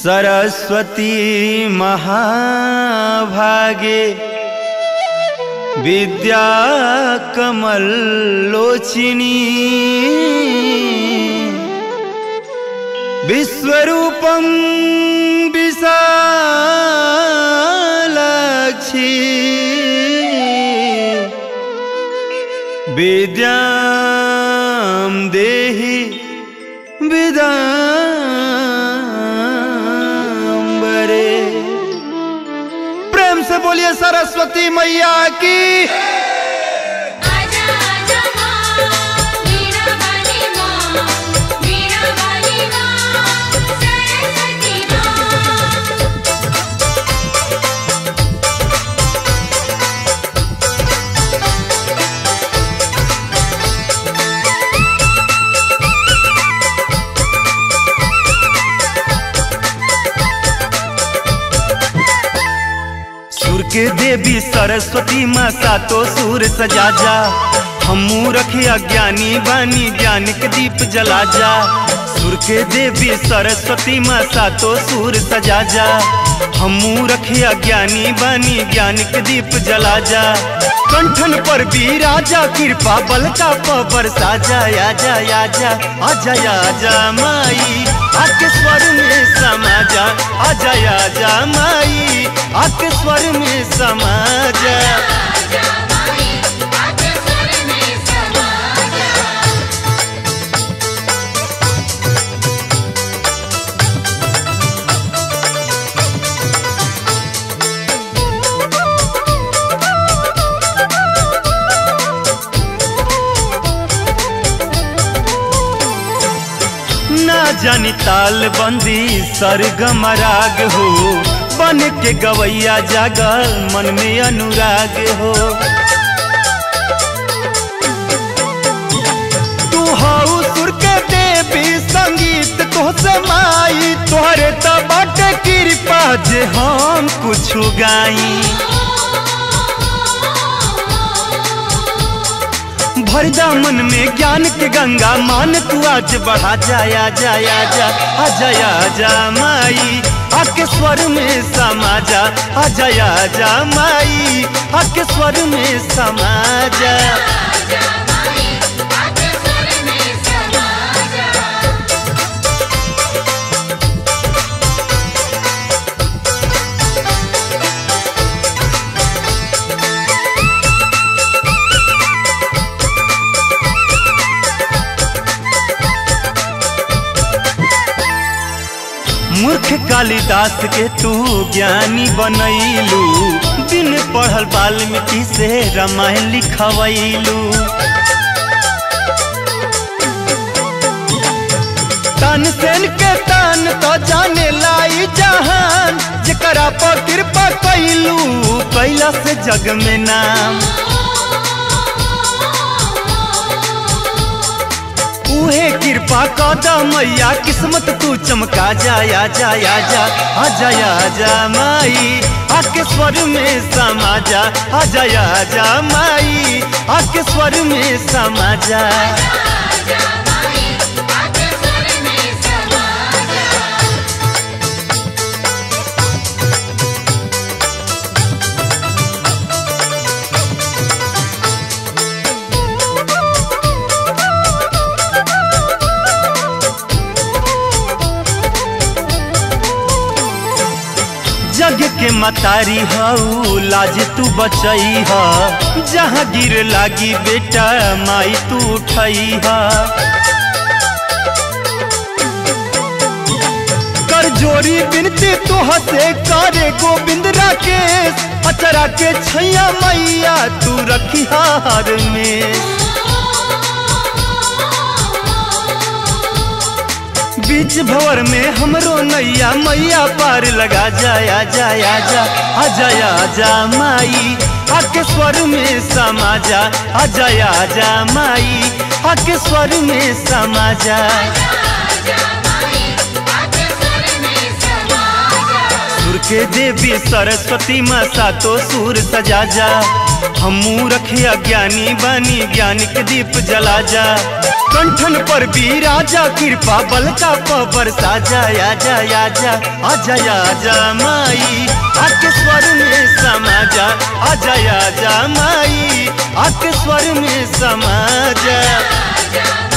सरस्वती महाभागे विद्या कमलोचिनी विश्वरूपं विशालाक्षी विद्यां देहि विदाम्बरे प्रेम से बोलिए सरस्वती मैया की आजा आजा माँ वीणा वाली माँ वीणा वाली माँ सरस्वती माँ सुर के देवी सरस्वती माँ सातो सुर सजा जा हमू रखे अज्ञानी बानी ज्ञान के दीप जला जा सुर के देवी सरस्वती माँ सातो सुर सजा जा हमू रखे अज्ञानी बानी ज्ञान के दीप जला जा कंठन पर भी राजा कृपा बलता पर साजा आजा आजा आजा आजा माई आके स्वर में समा जा आजा आजा माई आके स्वर में समा जा आजा माई आके स्वर में समा जा ना जानी ताल बंदी सरगम राग हो बन के गवैया जागल मन में अनुराग हो तू हाउ सुर के देवी संगीत तो से माई तोहरे तो बाटे कृपा जे हम कुछ गाई भर मन में ज्ञान के गंगा मान तू आज बढ़ा जाया जाया जा आ जाया जा माई आके स्वर में समा जा आ जाया जा माई आके स्वर में समा जा आजा माई आके स्वर में समा जा मूर्ख कालिदास के तू ज्ञानी बनैलू बिन पढ़ल वाल्मीकि से रामायण लिखवैलू तन सेन के तन तो जाने लाई जहान जकरा पर कृपा कैलू कैला से जग में नाम उहे कृपा कदा मैया किस्मत तू चमका जाया जाया जा आ जाया जा माई आके स्वर में समा जा आ जाया जा माई आके स्वर में समा जा आजा माई आके स्वर में समा जा जग के मतारी हऊ लाज तू बचई ह जहाँ गिर लागी बेटा माई तू उठई ह कर जोरी बिनती तो हसे करे गोविंद राकेश अचरा के छैया मैया तू रखी हार में बीच भवर में हमरो नैया मैया पार लगा जाया जाया जा आ जाया जा माई आके स्वर में समा जा आ जाया जा माई आके स्वर में समा जा आजा माई आके स्वर में समा जा सुर के देवी सरस्वती माँ सातो सुर सजा जा हमू रखिया ज्ञानी बानी ज्ञान के दीप जला जा कंठन पर भी राजा कृपा बल का पबर साजा आजा आजा आजा आजा माई आके स्वर में समा जा आजा आजा माई आके स्वर में समा जा आजा